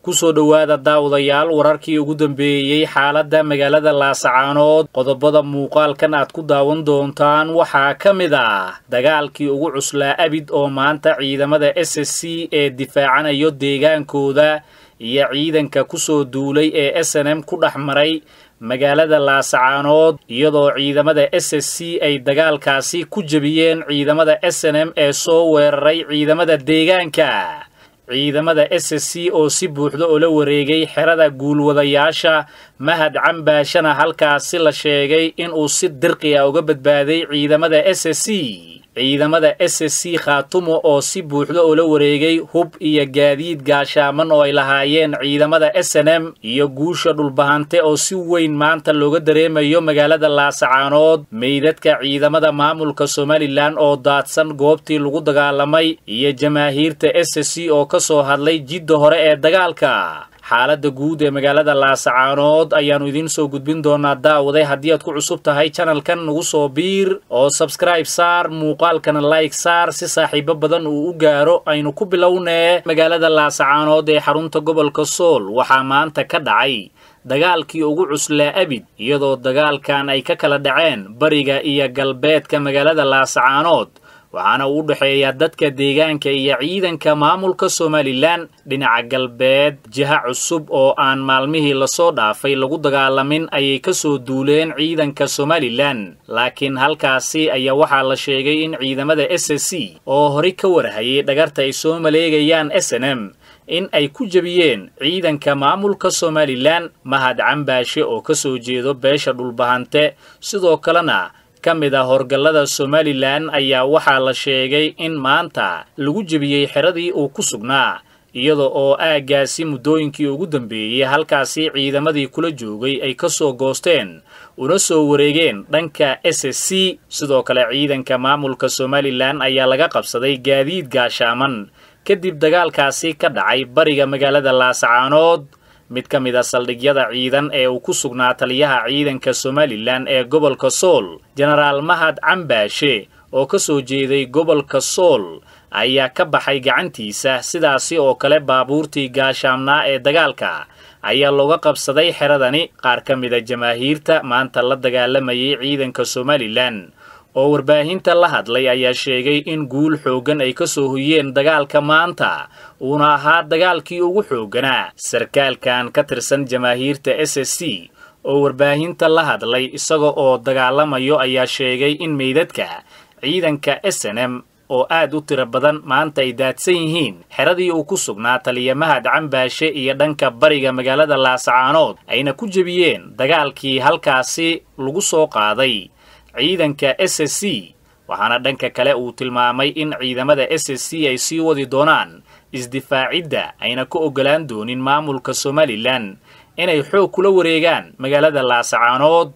kusoo dhowaada daawadayaal wararkii ugu dambeeyey xaaladda magaalada laasacaanood qodobada muuqaalkan aad ku daawan doontaan waxaa ka mid ah dagaalkii ugu cuslaa abid oo maanta ciidamada s s c ee difaacanayo deegaankooda iyo ciidanka kusoo duulay ee s n m ku dhex maray magaalada laasacaanood iyadoo ciidamada s s c ay dagaalkaasi ku jebiyeen ciidamada s n m ee soo weeraray ciidamada deegaanka ciidamada s s c oo si buuxda oo la wareegay xerada guulwadayaasha mahad cambaashana halkaasi la sheegay inuu si dirqi a uga badbaaday ciidamada s s c ciidamada s s c khaatumo oo si buuxda oo la wareegay hub iyo gaadiid gaashaaman oo ay lahaayeen ciidamada s n m iyo guusha dhulbahante oo si weyn maanta looga dareemayo magaalada laasacaanood meydadka ciidamada maamulka somalilan oo daadsan goobtii lagu dagaalamay iyo jamaahiirta s s c oo ka soo hadlay jidda hore ee dagaalka xaaladda guud ee magaalada laasacaanood ayaannu idiin soo gudbin doonaa daawaday haddii aad ku cusub tahay janalkan nagu soo biir oo sabskraib saar muuqaalkana like saar si saaxiibo badan uu u gaaro aynu ku bilownee magaalada laasacaanood ee xarunta gobolka sool waxaa maanta ka dhacay dagaalkii ugu cuslaa abid iyadoo dagaalkan ay ka kala dhaceen bariga iyo galbeedka magaalada laasacaanood waxaana uu u dhexeeyaa dadka deegaanka iyo ciidanka maamulka somalilan dhinaca galbeed jiha cusub oo aan maalmihii lasoo dhaafay lagu dagaalamin ayay ka soo duuleen ciidanka somalilan laakiin halkaasi ayaa waxaa la sheegay in ciidamada s s c oo horay ka warhayay dhagarta ay soo maleegayaan s n m in ay ku jebiyeen ciidanka maamulka somalilan mahad cambaashe oo ka soo jeedo beesha dhulbahante sidoo kalena ka mid ah horgallada somalilan ayaa waxaa la sheegay in maanta lagu jebiyey xeradii uu ku sugnaa iyada oo aaggaasi muddooyinkii ugu dambeeyey halkaasi ciidamadii kula joogay ay ka soo goosteen una soo wareegeen dhanka s s c sidoo kale ciidanka maamulka somalilan ayaa laga qabsaday gaadiid gaashaaman kadib dagaalkaasi ka dhacay bariga magaalada laasacaanood mid ka mid a saldhigyada ciidan ee uu ku sugnaa taliyaha ciidanka somalilan ee gobolka sool jenaraal mahad cambaashe oo ka soo jeeday gobolka sool ayaa ka baxay gacantiisa sidaasi oo kale baabuurtii gaashaamnaa ee dagaalka ayaa looga qabsaday xeradani qaar ka mida jamaahiirta maanta la dagaalamayay ciidanka somalilan oo warbaahinta la hadlay ayaa sheegay in guul xooggan ay ka soo hoyeen dagaalka maanta uuna ahaa dagaalkii ugu xoogganaa sarkaalkan ka tirsan jamaahiirta s s c oo warbaahinta la hadlay isaga oo dagaalamayo ayaa sheegay in meydadka ciidanka s n m oo aad u tiro badan maanta ay daadsan yihiin xeradii uu ku sugnaa taliya mahad cambaashe iyo dhanka bariga magaalada laasacaanood ayna ku jebiyeen dagaalkii halkaasi lagu soo qaaday ciidanka s s c waxaana dhanka kale uu tilmaamay in ciidamada s s c ay sii wadi doonaan isdifaacidda ayna ku oggolaan doonin maamulka somalilan inay xoog kula wareegaan magaalada laasacaanood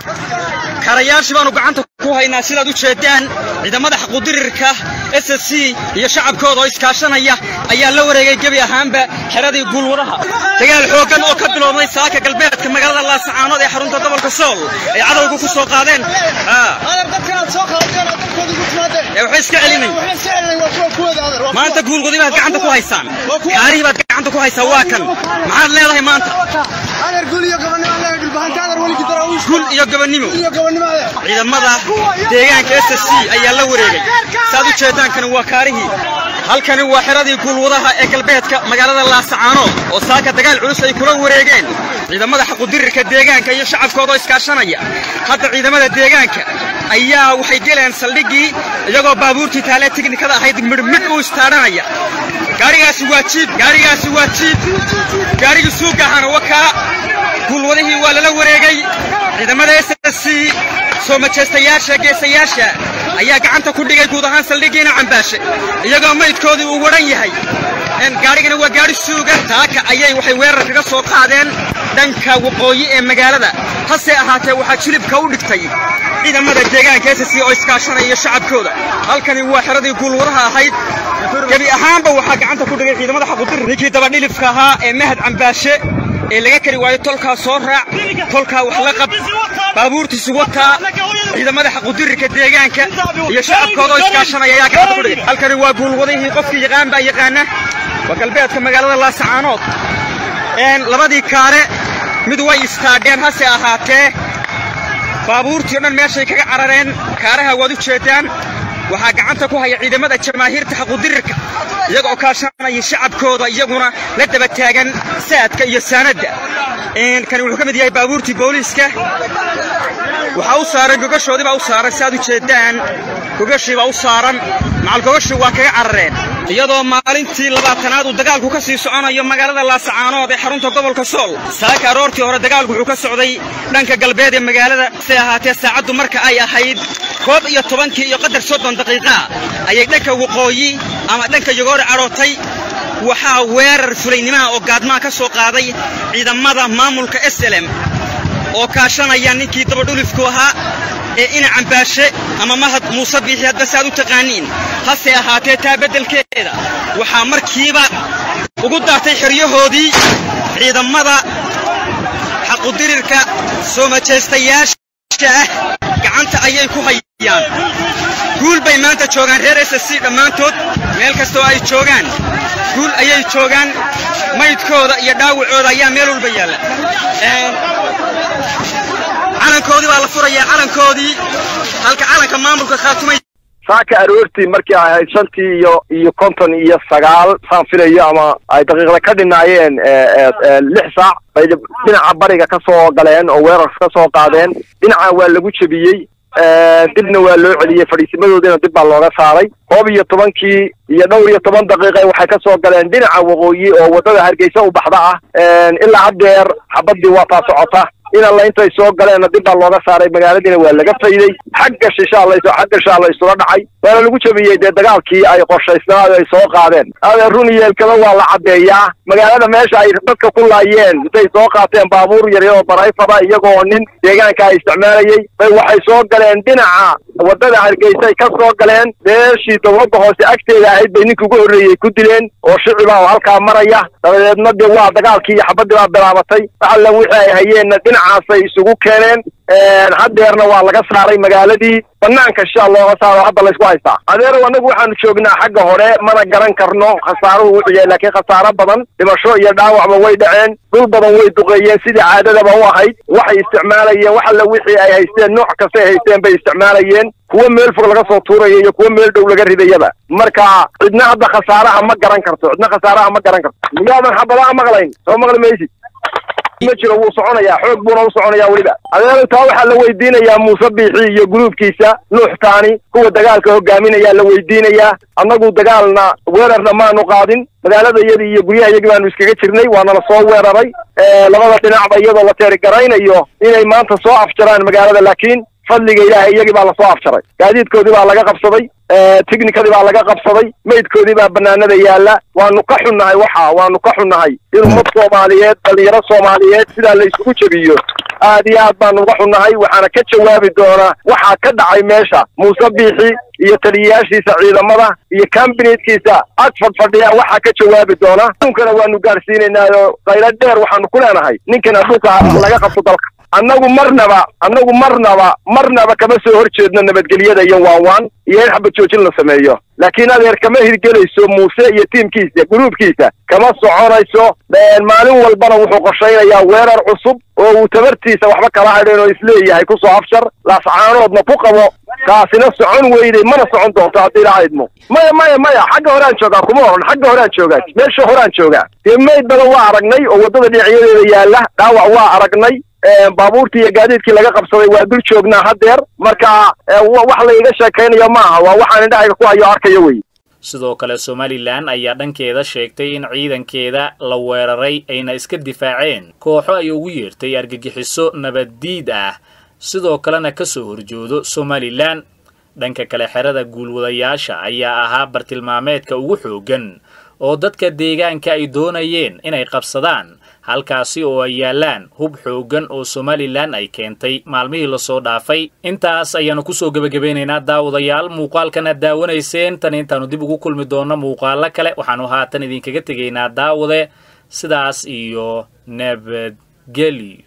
karayaashii baanu gacanta ku haynaa sidaad u jeedaan ciidamada xaquudirirka s s c iyo shacabkooda oo iskaashanaya ayaa la wareegay gebi ahaanba xeradii guulwadaha dagaal xooggan oo ka biloobmay saaka galbeedka magaalada laasacaanood ee xarunta gobolka sool ay cadowga ku soo qaadeen waxay iska celinay maanta guulgudi baad gacanta ku haysaan kaarihii baad gacanta ku haysaa waa kan maxaad leedahay maanta gul iyo gabannimo ciidamada deegaanka s s c ayaa la wareegay saad u jeedaankani waa kaarihii halkani waa xeradii guulwadaha ee galbeedka magaalada laasacaanood oo saaka dagaal culus ay kula wareegeen ciidamada xaqudirirka deegaanka iyo shacabkooda oo iskaashanaya hadda ciidamada deegaanka ayaa waxay geleen saldhiggii iyagoo baabuurtii taalee tiknikada ahayd midhmidh u istaadhanaya gaarigaasi waa jiib gaarigaasi waa jiib gaarigii suuga ahaana wakaa guulwadihii waa lala wareegay ciidamada s s c soo majeystayaasha geesayaasha ayaa gacanta ku dhigay guud ahaan saldhiggiina cambaashe iyagoo maydkoodii uu wadhan yahay gaarigana waa gaari suuga taaka ayay waxay weerar kaga soo qaadeen dhanka waqooyi ee magaalada hase ahaatee waxaa jilibka u dhigtay ciidamada deegaanka s c oo iskaashanaya shacabkooda halkani waa xeradii guulwadaha ahayd gebi ahaanba waxaa gacanta ku dhigay ciidamada xaqudir ninkii dabadhilifka ahaa ee mahad cambaashe ee laga kari waayo tolkaa soo raac tolkaa wax la qab baabuurtiisu wataa ciidamada xaqudirirka deegaanka iyo shacabkooda oo iskaashanaya ayaa gacanta ku dhigay halkani waa guulwadihii qofkii yaqaan baa yaqaana waa galbeedka magaalada laasacaanood labadii kaare mid way istaadheen hase ahaatee baabuurtii o dhan meeshay kaga carareen kaaraha waad u jeeddaan waxaa gacanta ku haya ciidamada jamaahiirta xaqudirirka iyaga oo kaashanaya shacabkooda iyaguna la daba taagan saadka iyo saanadda kani wuxuu ka mid yahay baabuurtii booliiska waxaa u saaran gogashoodii baa u saaran si aad u jeeddaan gogashii baa u saaran macal gogashii waa kaga carareen iyadoo maalintii labaatanaad uu dagaalku ka sii soconayo magaalada laasacaanood ee xarunta gobolka sool saaka aroortii hore dagaalku wuxuu ka socday dhanka galbeed ee magaalada se ahaatee saacaddu marka ay ahayd koob iyo tobankii iyo qadar soddon daqiiqaa ayay dhanka waqooyi ama dhanka yogoori cadhootay waxaa weerar fulaynimaha oo gaadmaha ka soo qaaday ciidamada maamulka slm oo kaashanaya ninkii dabadhulifku ahaa ee ina cambaashe ama mahad muuse biixi hadba si aad u taqaaniin hase ahaatee taa beddelkeeda waxaa markiiba ugu daatay xeryahoodii ciidamada xaqudirirka soo majeystayaasha ah gacanta ayay ku hayaan guul bay maanta joogaan reer s c dhammaantood meel kastoo ay joogaan guul ayay joogaan maydkooda iyo dhaawacooda ayaa meel walba yaalla calankoodii baa la furayaa calankoodii halka calanka maamulka khaatumay saaka aroortii markii ay ahayd shantii iyo iyo konton iyo sagaal saan filayo ama ay daqiiqda ka dhinaayeen lix saac bay dhinaca bariga ka soo galeen oo weerar ka soo qaadeen dhinaca waa lagu jebiyey dibna waa loo celiyey fadhiisimadoodiina dib baa looga saaray koob iyo tobankii iyo dhowr iyo toban daqiiqa waxay ka soo galeen dhinaca waqooyi oo waddada hargeysa u baxda ah ilaa haddeer xabaddii waa taa socota in alla intay soo galeenna dib baa looga saaray magaaladiina waa laga fayday xagga shishaa la xagga shaa la isula dhacay waana lagu jebiyey dee dagaalkii ay qorshaysnaa ay soo qaadeen ade run yeelkada waa la caddeeyaa magaalada meesha ay dadka ku laayeen intay soo qaateen baabuur yaryar oo barayfada iyagoo nin deegaanka ay isticmaalayey bay waxay soo galeen dhinaca waddada hargeysay ka soo galeen meeshii dowladda hoose agteeda ahayd bay ninka ugu horreeyey ku dileen oo shiciba oo halkaa maraya dabadeedna dee waa dagaalkii iyo xabaddii baa bilaabatay alla wixii ay hayeenna dhinacaasay isugu keeneen haddeerna waa laga saaray magaaladii banaanka shaa looga saaro hadda laysku haystaa adeerow annagu waxaanu joognaa xagga hore mana garan karno khasaaruhu wuxuu yahay laakiin khasaaro badan dhimasho iyo dhaawacba way dhaceen dhul badan way duqeeyeen sidii caadadaba u ahayd waxay isticmaalayeen wax alla wixii ay haysteen nooc kastay haysteen bay isticmaalayeen kuwo meel fog laga soo tuuraya iyo kuwo meel dhow laga ridayaba marka cidna hadda khasaaraha ma garan karto cidna khasaaraha ma garan karto miyaadan xabadaha maqlayn soo maqli maysid ma jiro wuu soconayaa xoog buuna u soconayaa weliba adeero taa waxaa la weydiinayaa muuse biixi iyo gruubkiisa nuux taani kuwa dagaalka hogaaminayaa la weydiinayaa annagu dagaalna weerarna maanu qaadin magaalada iyadii iyo guryaha iyagii baanu iskaga jirnay waana la soo weeraray labada dhinacba iyadoo la teerigaraynayo inay maanta soo afjaraan magaalada laakiin fadliga ilaahay iyagii baa lasoo afjaray gaadiidkoodii baa laga qabsaday tignikadii baa laga qabsaday maydkoodii baa banaanada yaalla waanu ka xunnahay waxa waanu ka xunnahay in ummad soomaaliyeed dhalinyaro soomaaliyeed sidaa la isugu jebiyo aad iyo aad baanu uga xunnahay waxaana ka jawaabi doonaa waxaa ka dhacay meesha muuse biixi iyo taliyayaashiisa ciidamada iyo kambineedkiisa ag fadfadhiya waxaa ka jawaabi doona aduunkana waanu gaadhsiinaynaayo qaylo dheer waxaanu ku leenahay ninkan adduunka laga qabto dalka annagu marnaba annagu marnaba marnaba kama soo hor jeedno nabadgelyada iyo waanwaan iyo in xabad joojin la sameeyo laakiin adeer kama hirgelayso muuse iyo tiimkiisa gruubkiisa kama soconayso maalin walbana wuxuu qorshaynayaa weerar cusub oo uu tabartiisa waxba kala hadheen oo isleeyahay kusoo afshar laascaanoodna ku qabo kaasina socon weyday mana socon doonto haddii ilaa idmo maya maya maya xagga horaan joogaa kuma oran xagga horaan joogaa meesha horaan joogaa dee mayd badan waa aragnay oo waddada dhinacyadeeda yaalla dhaawac waa aragnay baabuurtii iyo gaadiidkii laga qabsaday waa dul joognaa haddeer marka wax la iga sheekaynayo maaha waa waxaan indhahayga ku hayo arkayo wey sidoo kale somalilan ayaa dhankeeda sheegtay in ciidankeeda la weeraray ayna iska difaaceen kooxo ay ugu yeertay argagixiso nabaddiid ah sidoo kalena ka soo horjoodo somalilan dhanka kale xerada guulwadayaasha ayaa ahaa bartilmaameedka ugu xooggan oo dadka deegaanka ay doonayeen inay qabsadaan halkaasi oo ay yaallaan hub xooggan oo somalilan ay keentay maalmihii lasoo dhaafay intaas ayaannu kusoo gebagabeynaynaa daawadayaal muuqaalkan aad daawanayseen tan intaannu dib ugu kulmi doonno muuqaalo kale waxaannu haatan idinkaga tegaynaa daawade sidaas iyo nabadgelyo